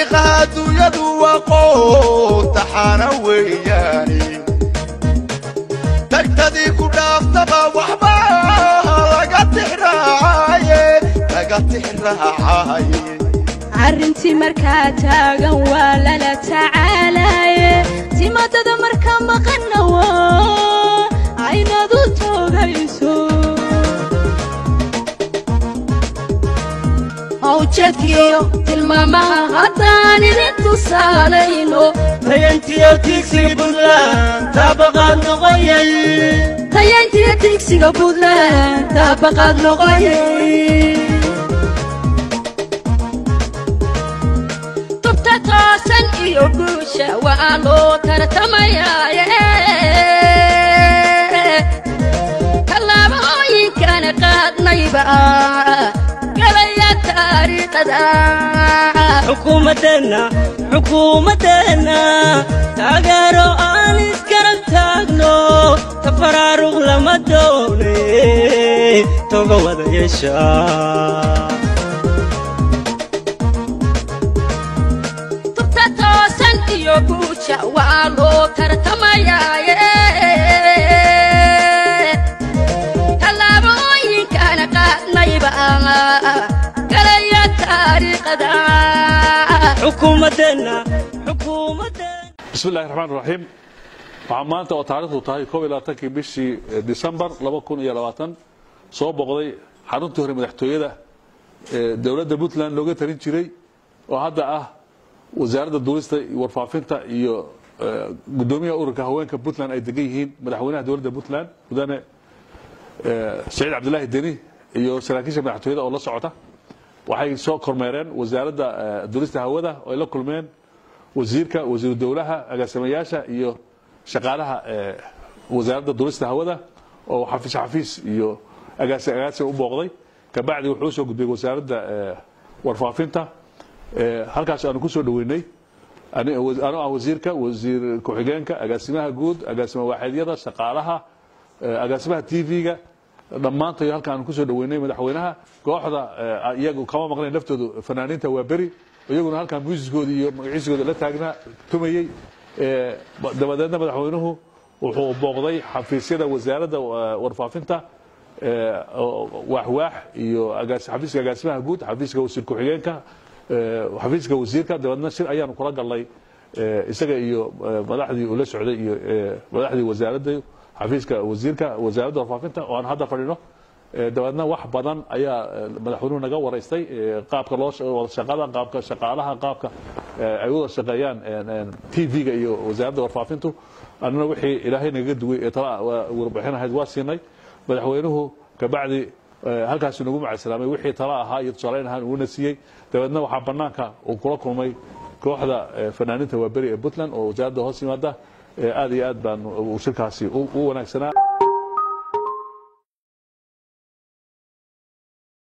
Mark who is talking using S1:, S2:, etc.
S1: taariikhaha adduunyadu aqoon taxaana weeyaane tagtadii ku dhaaftaba waxba laga tixraacaye laga tixraacaye
S2: arrintii markaa taagan waa lala tacaalaye timadada marka maqanna waa aynadu toogayso awjadkiyo tilmaamaha haddaan idin tusaalayno
S3: tayantiyo tiigsiga buntland taabaqaad noqoyay
S2: tayayntiyo digsiga buntland daabaqaad noqoyay tubta toosan iyo guusha waa loo tartamayaaye tallaabooyinkana qaadnayba galaya taariikhda
S3: xukuumaddeenna xukuumaddeenna taageero aan iskarab taagno tafaraaruq lama doone toga wada yeesha
S2: tubta toosan iyo guusha waa loo tartamayaaye tallaabooyinkana qaadnayba galaya taariikhda
S3: xukuumaddeenna xukuumaddeenna
S4: bismi illahi raxmaan raxiim waxaa maanta oo taarikhdu tahay koob iyo labaatankii bishii disembar laba kun iyo labaatan soo boqday xaruntii hore madaxtooyada ee dowladda puntland looga tarin jiray oo hadda ah wasaaradda duulista iyo warfaafinta iyo eh, gudoomiyaha ururka haweenka puntland ay degan yihiin madaxweynaha dowladda puntland mudane eh, saciid cabdilaahi deni iyo saraakiisha madaxtooyada oo la socota waxay soo kormeereen wasaaradda eh, duulista hawada oo ay la kulmeen wasiirka wasiiru dowlaha agaasimayaasha iyo shaqaalaha eh, wasaaradda duulista hawada oo xafiis xafiis iyo agaasi agaasi u booqday kabacdi wuxuu usoo gudbay wasaaradda eh, warfaafinta eh, halkaas aanu kusoo dhoweynay ani- anoo ah wasiirka wasiir ku-xigeenka agaasimaha guud agaasima waaxidyada shaqaalaha eh, agaasimaha tv-ga dhammaantood halka aanu kusoo dhoweynay madaxweynaha kooxda eh, iyagu kama maqnayn laftoodu fanaaniinta waa beri iyaguna halkaa muusiskooda iyo magaciisigooda la taagnaa tumayey Eh, ba- dabadeedna madaxweynuhu wuxuu booqday xafiisyada wasaaradda eh, warfaafinta eh, oo- waaxwaax iyo agaas- xafiiska agaasimaha guud xafiiska wasiir ku-xigeenka eh, xafiiska wasiirka dabeedna shir ayaanu kula galnay eh, isaga iyo eh, madaxdii uu la socday iyo eh, madaxdii wasaaradda xafiiska wasiirka wasaaradda warfaafinta oo aan hadda fadhino Eh, dabeedna wax badan ayaa eh, madaxweynuhu naga waraystay eh, qaabka loo sha- wada shaqada qaabka shaqaalaha qaabka eh, ay u wada shaqeeyaan tv-ga iyo wasaaradda warfaafintu annana wixii ilaahay nagaga duway ee tala waa warbixin ahayd waa siinay madaxweynuhu kabacdi eh, halkaasuu nagu macadsalaamay wixii tala ahaa iyo tusaaleyn ahaan uuna siiyey dabeedna waxaa banaanka uu kula kulmay kooxda eh, fanaaniinta waaberi ee puntland oo wasaaradda hoos yimaada Eh, aad iyo aad baan uu shirkaasi u u wanaagsanaa